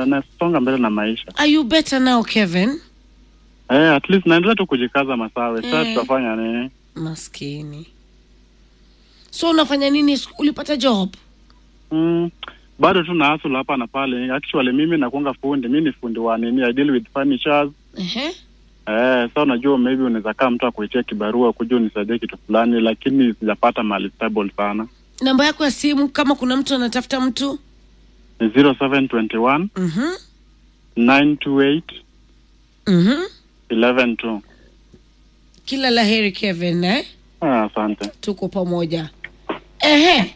na nasonga mbele na maisha Are you better now, Kevin? eh, at least naendelea tu kujikaza masawe sasa Eh. tutafanya nini Maskini. So unafanya nini? Ulipata job? mm, bado tu na hustle hapa na pale actually mimi nakuanga fundi mi ni fundi wa nini I deal with furnitures Ehe. Eh, sa unajua maybe unaweza kaa mtu akuitia kibarua kuja unisaidie kitu fulani, lakini sijapata mahali stable sana. Namba yako ya simu kama kuna mtu anatafuta mtu? Ni 0721 Mhm. 928 Mhm. 112. Kila la heri Kevin, eh? Ah, asante. Tuko pamoja. Ehe.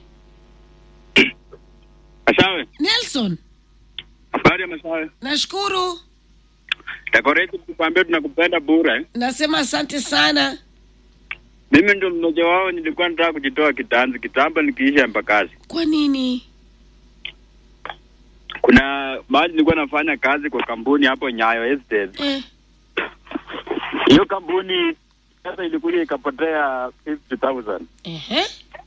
Masawe, Nelson, habari ya Masawe. nashukuru. Decorate tukwambia tunakupenda bure. Nasema asante sana. Mimi ndo mmoja wao, nilikuwa nataka kujitoa kitanzi kitambo nikiisha mpakazi. Kwa nini? Kuna mahali nilikuwa nafanya kazi kwa kampuni hapo Nyayo Estate. Eh. Hiyo kampuni sasa ilikuja ikapotea 50,000. Ehe.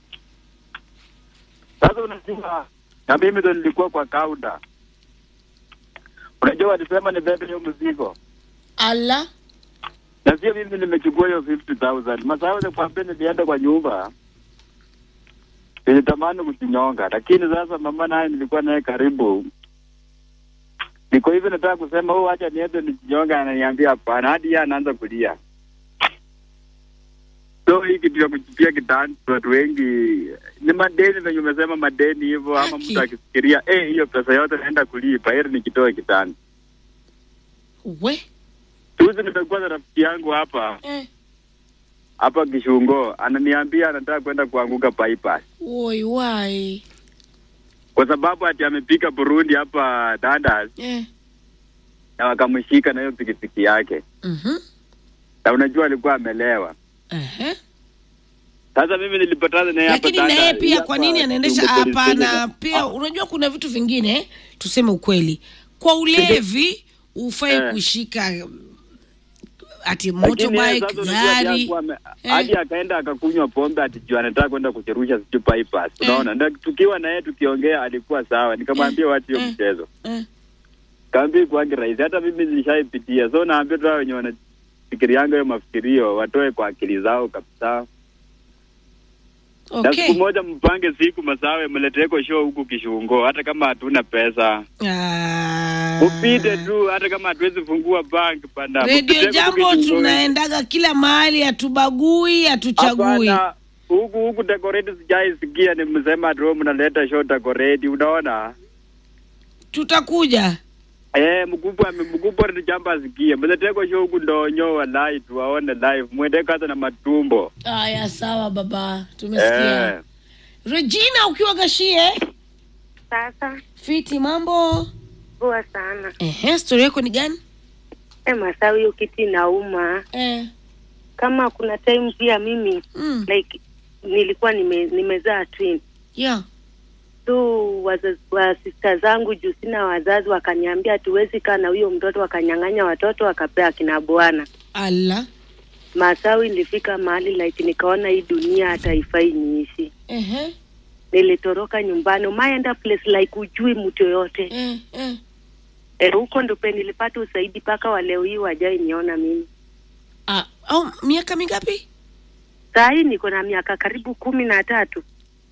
Sasa unajua na mimi ndo nilikuwa kwa kaunta. Unajua walisema nibebe hiyo mzigo. Ala. Na sio mimi nimechukua hiyo 50,000. Masawe nikwambia nilienda kwa nyumba. Nilitamani kujinyonga, lakini sasa mama naye nilikuwa naye karibu. Niko hivi nataka kusema oh, acha niende nijinyonga, ananiambia hapana, hadi yeye anaanza kulia. So hii kitu ya kujipia kitani, watu wengi ni madeni, venye umesema madeni hivyo, ama Haki. mtu akifikiria eh, hiyo pesa yote naenda kulipa, heri nikitoe kitani. We. Juzi nimekuwa na rafiki yangu hapa Eh. hapa Kishungo, ananiambia anataka kwenda kuanguka bypass Woi wai. kwa sababu ati amepika Burundi hapa Dandas Eh. na wakamshika na hiyo pikipiki yake, Mhm. na unajua alikuwa amelewa. Ehe. Sasa mimi nilipatana naye hapa Lakini na yeye Dandas, pia hapa kwa nini anaendesha Kishungo police hapa na station. pia unajua kuna vitu vingine tuseme ukweli. Kwa ulevi ufai Eh. kushika ati Lakini yeye motorbike, sasa unajua gari. alikuwa ame- Eh. hadi akaenda akakunywa pombe ati juu anataka kwenda kucherusha sijui bypass. Eh. Unaona, na tukiwa na yeye tukiongea alikuwa sawa, nikamwambia wacha hiyo Eh. mchezo. Eh. Kaambia kwangi rahisi, hata mimi nilishaipitia. So naambia tu hao wenye wanafikirianga hiyo mafikirio watoe kwa akili zao kabisa. Na Okay. siku moja mpange siku Masawe, mleteko show huku Kishungo, hata kama hatuna pesa Ah. upite tu, hata kama hatuwezi fungua bank panda. Radio Mpiteko tu Jambo Kishungo. tunaendaga kila mahali, hatubagui, hatuchagui. Hapana, huku huku decorate sijaisikia ni msema tu mnaleta show decorate, unaona Tutakuja. Eh, mkubwa mkubwa ni jambo asikie. Mleteko show huku ndonyo walai tu waone live. Mwende kaza na matumbo. Aya, sawa baba, tumesikia. Eh. Regina ukiwa Gashie, Sasa fiti mambo. poa sana. Ehe, story yako ni gani? E, Masawi, hiyo kiti inauma. Eh. Kama kuna time pia mimi Mm. like nilikuwa nime, nimezaa twin Yeah. so wazazi wa sista zangu juu sina wazazi, wakaniambia hatuwezi kaa na huyo mtoto, wakanyang'anya watoto wakapea akina bwana. Ala. Masawi, nilifika mahali like nikaona hii dunia hata haifai niishi. Ehe. Nilitoroka nyumbani, umaenda place like ujui mtu yoyote Eh, eh. Eh, huko ndo pe nilipata usaidi mpaka wa leo hii wajai niona mimi. Ah, au miaka mingapi? Saa hii niko na miaka karibu kumi na tatu.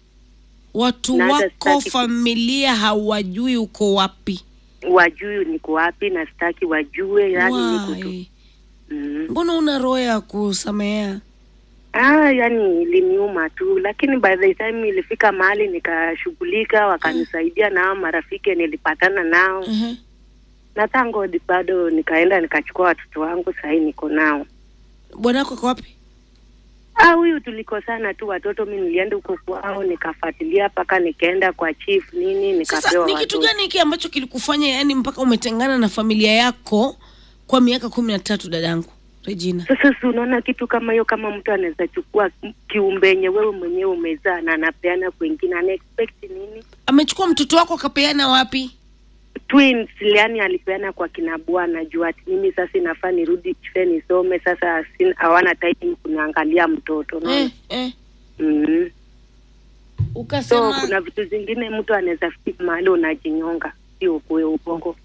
Watu Na hata wako sitaki ku- familia hawajui uko wapi. Wajui niko wapi na sitaki wajue, yani niko tu Why? mm. Mbona una roho ya kusamehea? Ah, yani iliniuma tu, lakini by the time ilifika mahali nikashughulika, wakanisaidia nao marafiki nilipatana nao Ehe. na thank God bado nikaenda nikachukua watoto wangu, sahii niko nao. Bwana wako ako wapi? Ah, huyu tulikosana tu watoto, mi nilienda huko kwao nikafuatilia mpaka nikaenda kwa chief nini, Sasa nikapewa ni kitu watoto. gani hiki ambacho kilikufanya yani mpaka umetengana na familia yako kwa miaka kumi na tatu dadangu Regina? Sasa si unaona kitu kama hiyo, kama mtu anaweza chukua kiumbe yenye wewe mwenyewe umezaa na anapeana kwengine, ana expect nini? Amechukua mtoto wako akapeana wapi? Twins yani alipeana kwa kina bwana juu ati mimi sasa inafaa nirudi shule nisome. Sasa sin- hawana time kuniangalia mtoto no? Eh, eh. mm. So Ukasema kuna vitu zingine mtu anaweza fika mahali unajinyonga, sio kwe ubongo